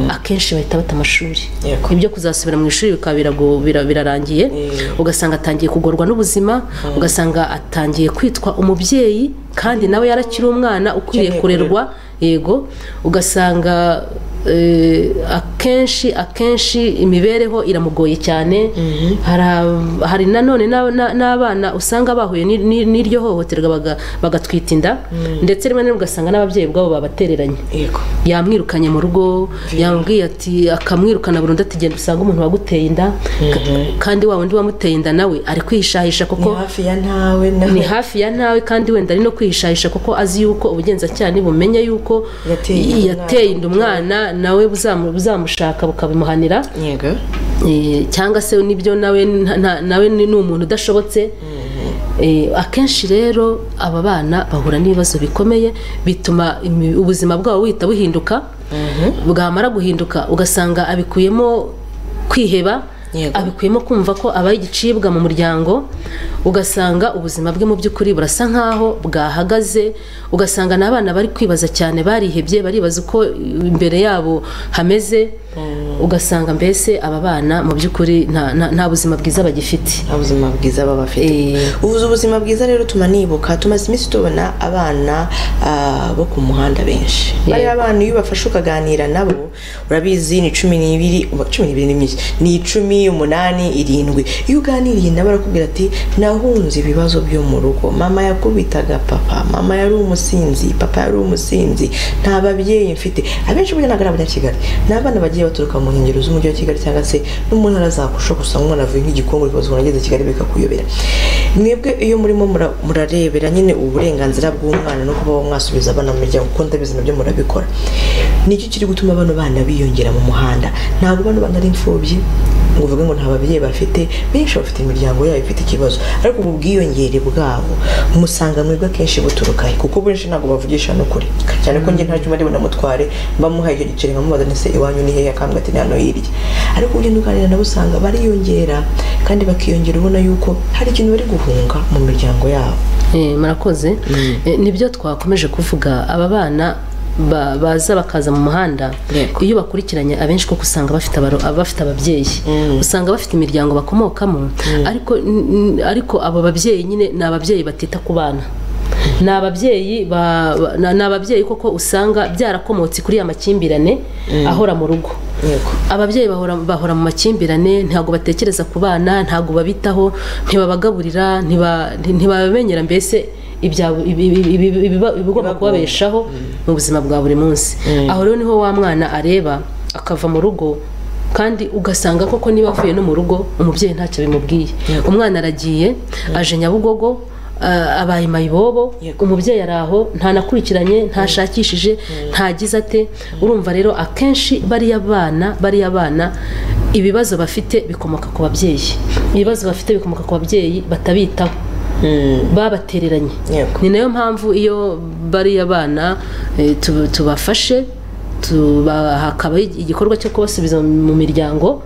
akenshi bahita bata amashuri Yego. ibyo kuzasubira mu ishuri bikaba birago- bira- birarangiye Mm. ugasanga atangiye kugorwa n'ubuzima ugasanga atangiye kwitwa umubyeyi kandi nawe yarakiri umwana ukwiriye Ukeneye kurerwa yego ugasanga eh, akenshi akenshi imibereho iramugoye cyane hari ab- hari nanone n'ab- na- n'abana usanga bahuye ni- ni- n'iryo hohoterwa baga- bagatwita inda ndetse rimwe na rimwe ugasanga n'ababyeyi ubwabo babatereranye yego yamwirukanye mu rugo yambwiye ati akamwirukana burundu ati genda usange umuntu waguteye inda Ka- kandi wa wundi wamuteye inda nawe ari kwihishahisha ni kuko hafi ya ntawe ni nawe hafi ya ntawe kandi wenda ari no kwihishahisha kuko azi yuko ubugenzacyaha nibumenya yuko Yateye inda yateye inda umwana nawe buzamu- buzamushaka bukabimuhanira yego Eh, cyangwa se nibyo nawe nta- nta- nawe ni ni umuntu udashobotse Eh, akenshi rero aba bana bahura n'ibibazo bikomeye bituma imi- ubuzima bwabo buhita buhinduka bwamara guhinduka ugasanga abikuyemo kwiheba Yego. abikuyemo kumva ko abaye igicibwa mu muryango ugasanga ubuzima bwe mu by'ukuri burasa nk'aho bwahagaze ugasanga n'abana bari kwibaza cyane barihebye baribaza uko imbere yabo hameze ugasanga mbese aba bana mu by'ukuri nta- nta nta buzima bwiza bagifite nta buzima bwiza baba bafite Eh, ubuze ubuzima bwiza rero tuma nibuka tumaze iminsi tubona abana ah, bo ku muhanda benshi bari abana iyo ubafashe ukaganira nabo urabizi ni cumi n'ibiri uba- cumi n'ibiri ni myinshi ni icumi umunani irindwi iyo uganiriye nabo barakubwira ati nahunze ibibazo byo mu rugo mama yakubitaga papa mama yari umusinzi papa yari umusinzi nta babyeyi mfite abenshi burya ntabwo ari abanya kigali ni abana bagiye baturuka mu nkengero z'umujyi wa kigali cyangwa se no mu ntara za kusho gusa umwana avuye nk'igikombe rwose ubona ageze i kigali bikakuyobera mwebwe iyo murimo mura- murarebera nyine uburenganzira bw'umwana no kuba mwasubiza abana mu miryango kuko ndabizi nabyo murabikora nicyo kiri gutuma bano bana biyongera mu muhanda ntabwo bano bana ari imfubyi ngo uvuge ngo nta babyeyi bafite benshi bafite imiryango yabo ifite ikibazo ariko ubu bwiyongere bwabo musanga mwebwe akenshi buturuka he kuko benshi ntabwo bavugisha n'ukuri cyane ko njye ntacyo mari bunamutware mbamuhaye icyo giceri nkamubaza nese iwanyu ni hehe akambwira ati ni hano hirya ariko ugenda uganira nabo usanga bariyongera kandi bakiyongera ubona yuko hari ikintu bari guhunga mu miryango yabo Eh, murakoze Eh, nibyo twakomeje kuvuga aba bana ba- baza bakaza mu muhanda Yego. iyo bakurikiranye abenshi kuko usanga bafite abaro- bafite ababyeyi Mm. usanga bafite imiryango bakomokamo ariko n- n- ariko abo babyeyi nyine ni ababyeyi batita ku bana ni ababyeyi ba- ba- ni ni ababyeyi koko usanga byarakomotse kuri ya makimbirane ahora mu rugo yego ababyeyi bahora, bahora mu makimbirane ntabwo batekereza ku bana ntabwo babitaho ntibabagaburira ntiba- ntibabamenyera mbese ibya- ibi- ibi- ibi- ibiba- ibigomba kubabeshaho mu buzima bwa buri munsi aho rero niho wa mwana areba akava mu rugo kandi ugasanga koko niba avuye no mu rugo umubyeyi ntacyo bimubwiye umwana aragiye aje nyabugogo a- abaye mayibobo Yego. umubyeyi ari aho ntanakurikiranye ntashakishije ntagize ate urumva rero akenshi bariya bana bariya bana ibibazo bafite bikomoka ku babyeyi ibibazo bafite bikomoka ku babyeyi batabitaho babatereranye Yego. ni nayo mpamvu iyo bariya bana eh, tu- tubafashe tuba- hakabaho igikorwa cyo kubasubiza mu miryango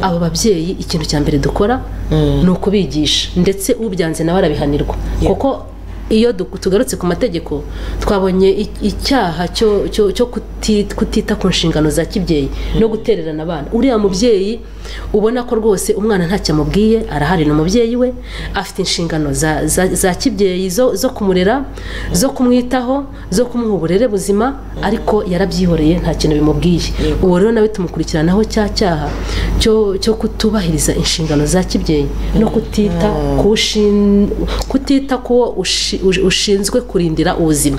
abo babyeyi ikintu cya mbere dukora ni ukubigisha ndetse ubyanze nawe arabihanirwa kuko iyo du- tugarutse ku mategeko twabonye i- icyaha cyo- cyo cyo kuti- kutita ku nshingano za kibyeyi no gutererana abana uriya mubyeyi ubona ko rwose umwana ntacyo amubwiye arahari ni umubyeyi we afite inshingano za- za- za kibyeyi zo zo kumurera zo kumwitaho zo kumuha uburere buzima ariko yarabyihoreye nta kintu bimubwiye uwo rero nawe tumukurikiranaho cya cyaha cyo cyo kutubahiriza inshingano za kibyeyi no kutita ku ushin- kutita ku wo ushi- ushinzwe kurindira ubuzima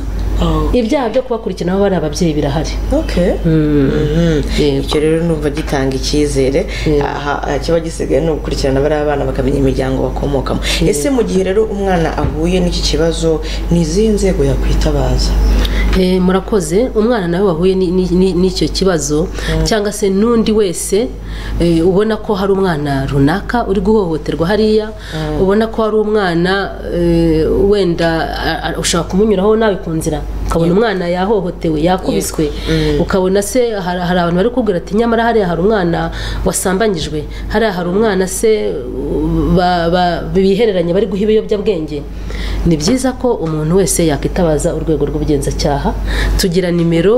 ibyaha byo kubakurikirana bari ababyeyi birahari okay Mhm. icyo rero numva gitanga icyizere aha aha kiba gisigaye ni ugukurikirana bariya bana bakamenya imiryango bakomokamo ese mu gihe rero umwana ahuye n'iki kibazo ni izihe nzego yakwitabaza Eh, murakoze umwana nawe wahuye ni- ni- ni- n'icyo kibazo cyangwa se n'undi wese eh, ubona ko hari umwana runaka uri guhohoterwa hariya ubona ko hari umwana eh, wenda a- a- ushobora kumunyuraho nawe ku nzira ukabona umwana yahohotewe yakubiswe ukabona se hari hari abantu bari kubwira ati nyamara hariya hari umwana wasambanyijwe hariya hari umwana se uh, ba- ba- bihereranye bari guha ibiyobyabwenge ni byiza ko umuntu wese yakwitabaza urwego rw'ubugenzacyaha tugira nimero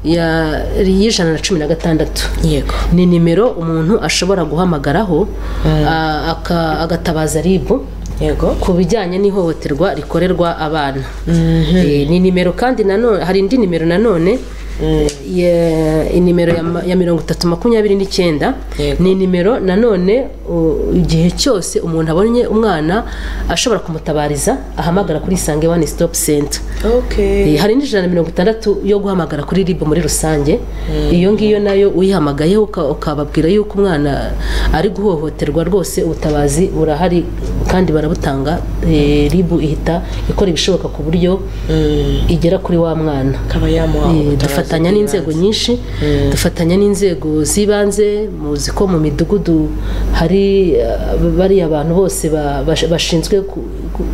ya- y'ijana na cumi na gatandatu yego ni nimero umuntu ashobora guhamagaraho a- aka- agatabaza ribu yego ku bijyanye n'ihohoterwa rikorerwa abana Eh, ni nimero kandi nanone hari indi nimero nanone ya- inimero ya ma- ya mirongo itatu makumyabiri n'icyenda Yego. ni nimero nanone u- igihe cyose umuntu abonye umwana ashobora kumutabariza ahamagara kuri isange wani sitopu senta okay Eh, hari n'ijana na mirongo itandatu yo guhamagara kuri rib muri rusange iyo ngiyo nayo uyihamagaye uka- ukababwira yuko umwana ari guhohoterwa rwose ubutabazi burahari kandi barabutanga rib ihita ikora ibishoboka ku buryo igera kuri wa mwana akaba yamuha Eh, ubutabazi dufatanya n'inzego nyinshi dufatanya n'inzego z'ibanze muzi ko mu midugudu hari eh, bariya bantu bose ba- bash- bashinzwe ku- ku-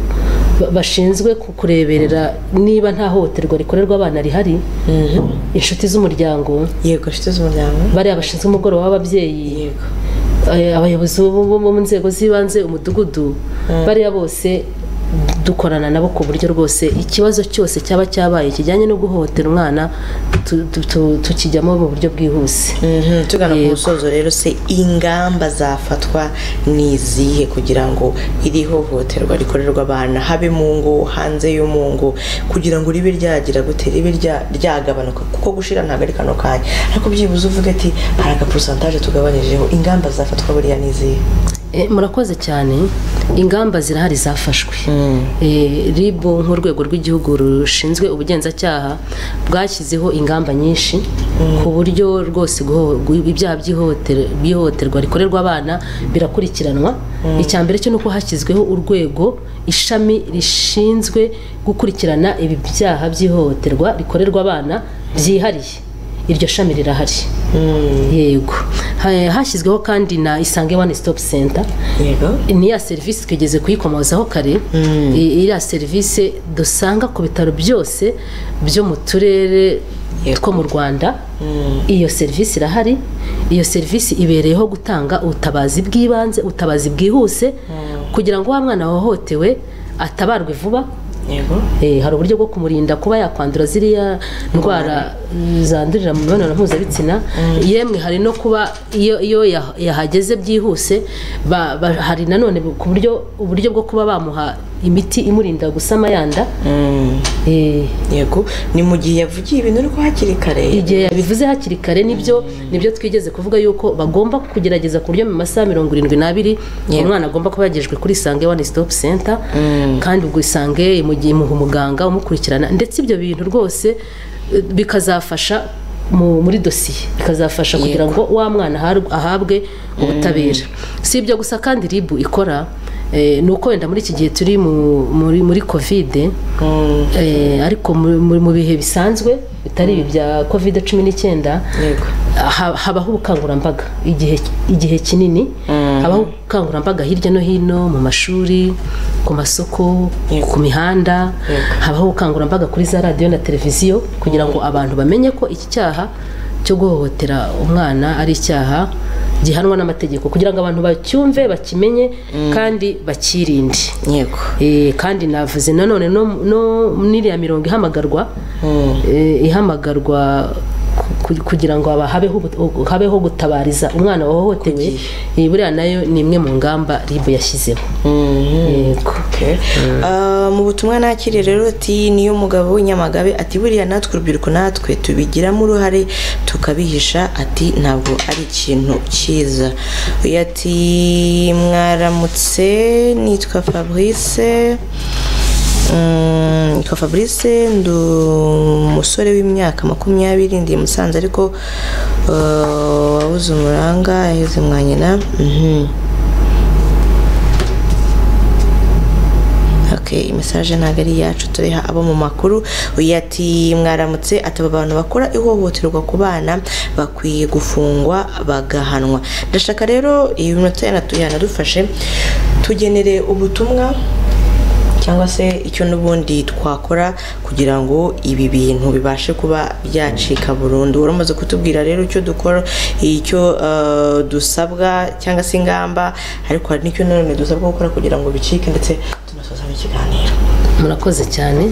ba- bashinzwe ku- kureberera niba nta hohoterwa rikorerwa abana rihari Mhm. inshuti z'umuryango yego inshuti z'umuryango bariya bashinzwe umugoroba w'ababyeyi yego eh, abayobozi bo bo- bo mu nzego z'ibanze umudugudu bariya bose dukorana nabo ku buryo rwose ikibazo cyose cyaba cyabaye kijyanye no guhohotera umwana tu- tu- tu- tukijyamo mu buryo bwihuse Mhm, tugana ku Yego. musozo rero se ingamba zafatwa ni izihe kugira ngo iri hohoterwa rikorerwa abana habe mu ngo hanze y'umu ngo kugira ngo ribe ryagira gute ribe rya- ryagabanuka kuko gushira ntabwo ari kano kanya ariko byibuze uvuga ati hari agaporusantaje tugabanyijeho ingamba zafatwa buriya ni izihe Eh, murakoze cyane ingamba zirahari zafashwe Eh, rib nk'urwego rw'igihugu rushinzwe ubugenzacyaha bwashyizeho ingamba nyinshi ku buryo rwose guho- gu- ibyaha by'ihohotere- by'ihohoterwa rikorerwa abana birakurikiranwa icya mbere cyo ni uko hashyizweho urwego ishami rishinzwe gukurikirana ibi byaha by'ihohoterwa rikorerwa abana byihariye iryo shami rirahari yego Ha- hashyizweho kandi na isange one stop center yego ni ya serivisi twigeze kuyikomozaho kare I- iriya serivisi dusanga ku bitaro byose byo mu turere Yego. two mu rwanda iyo serivisi irahari iyo serivisi ibereyeho gutanga ubutabazi bw'ibanze ubutabazi bwihuse kugira ngo wa mwana wahohotewe atabarwe vuba yego Eh, hari uburyo bwo kumurinda kuba yakwandura ziriya ndwara mm, zandurira mu mibonano mpuzabitsina yemwe hari no kuba iyo iyo yah- yahageze byihuse ba- ba- hari nanone bu- ku buryo uburyo bwo kuba bamuha imiti imurinda gusama yanda Eh, yego ni mu gihe yavugiye ibintu ariko hakiri kare igihe yabivuze hakiri kare nibyo nibyo twigeze kuvuga yuko bagomba kugerageza ku buryo mu masaha mirongo irindwi n'abiri umwana agomba kuba yagejejwe kuri isange one stop center kandi ubwo isange mu gihe imuha umuganga umukurikirana ndetse ibyo bintu rwose eh, bikazafasha mu- muri dosiye bikazafasha kugira ngo wa mwana ahar- ahabwe ubutabera si ibyo gusa kandi ribu ikora eh, ni uko wenda muri iki gihe turi mu- muri muri kovide Eh, ariko mu- mu mu bihe bisanzwe bitari ibi bya covid cumi n'icyenda yego ha- habaho ubukangurambaga igihe igihe kinini habaho ubukangurambaga hirya no hino mu mashuri ku masoko Yego. ku mihanda habaho ubukangurambaga kuri za radiyo na televiziyo kugira ngo abantu bamenye ko iki cyaha cyo guhohotera umwana ari icyaha gihanwa n'amategeko kugira ngo abantu bacyumve bakimenye kandi bakirinde yego Eh, kandi navuze nanone no, no n'iriya mirongo ihamagarwa eh, ihamagarwa ku- ku- kugira ngo aba- habeho ubu- habeho gutabariza umwana wahohotewe eh, buriya nayo ni imwe mu ngamba ribu yashyizeho yego Okay. Ah, mu butumwa nakiriye rero ati niyo mugabo nyamagabe ati buriya natwe urubyiruko natwe tubigiramo uruhare tukabihisha ati ntabwo ari ikintu cyiza uyu ati mwaramutse nitwa fabrice nka fabrice ndi umusore w'imyaka makumyabiri ndi musanze ariko wabuze umuranga yaheze mwa nyina okay message ntabwo ari yacu turiha abo mu makuru uyu ati mwaramutse ataba abantu bakora ihohoterwa ku bana bakwiye gufungwa bagahanwa ndashaka rero iyi minota yanadufashe tugenere ubutumwa cyangwa se icyo n'ubundi twakora kugira ngo ibi bintu bibashe kuba byacika burundu uramaze kutubwira rero icyo dukora icyo dusabwa cyangwa se ingamba ariko hari n'icyo nanone dusabwa gukora kugira ngo bicike ndetse tunasoza ikiganiro murakoze cyane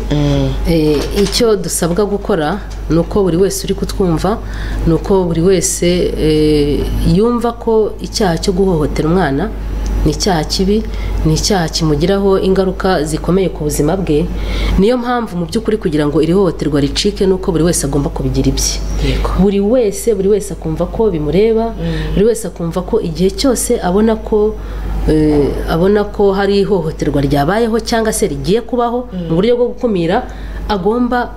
icyo dusabwa gukora ni uko buri wese uri kutwumva ni uko buri wese yumva ko icyaha cyo guhohotera umwana ni icyaha kibi ni icyaha kimugiraho ingaruka zikomeye ku buzima bwe niyo mpamvu mu by'ukuri kugira ngo iri hohoterwa ricike ni uko buri wese agomba kubigira ibye buri wese buri wese akumva ko bimureba buri wese akumva ko igihe cyose abona ko abona ko hari ihohoterwa ryabayeho cyangwa se rigiye kubaho mu buryo bwo gukumira agomba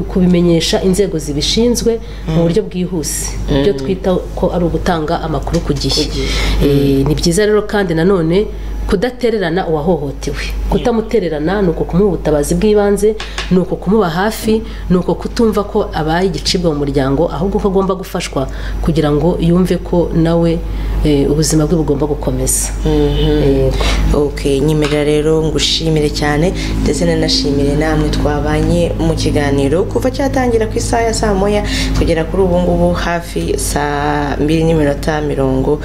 kubimenyesha inzego zibishinzwe mu buryo bwihuse ibyo twita ko ari ugutanga amakuru ku gihe ni byiza rero kandi nanone kudatererana uwahohotewe kutamutererana ni uko kumuha ubutabazi bw'ibanze ni uko kumuba hafi ni uko kutumva ko abaye igicibwa mu muryango ahubwo ko agomba gufashwa kugira ngo yumve ko nawe ubuzima bwe bugomba gukomeza nyemerera rero ngushimire cyane ndetse nanashimire namwe twabanye mu kiganiro kuva cyatangira ku isaha ya saa moya kugera kuri ubu ngubu hafi saa mbiri n'iminota mirongo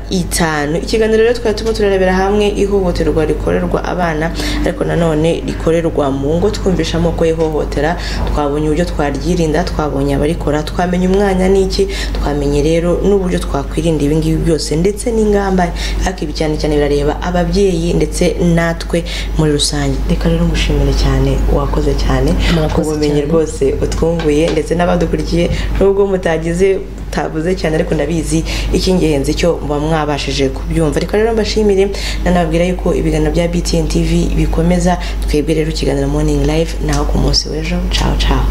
itanu ikiganiro rero twari turimo turarebera hamwe ihohoterwa rikorerwa abana ariko nanone rikorerwa mu ngo twumvisha amoko y'ihohotera twabonye uburyo twaryirinda twabonye abarikora twamenya umwanya n'iki twamenye rero n'uburyo twakwirinda ibingibi byose ndetse n'ingamba ariko ibi cyane cyane birareba ababyeyi ndetse natwe muri rusange reka rero ngushimire cyane wakoze cyane ku bumenyi rwose utwunguye ndetse n'abadukurikiye nubwo mutagize mutabuze cyane ariko ndabizi icy'ingenzi cyo muba mwabashije kubyumva ariko rero mbashimire nanababwira yuko ibiganiro bya btn tv bikomeza twebwe rero ikiganiro morning live naho ku munsi w'ejo cawo cawo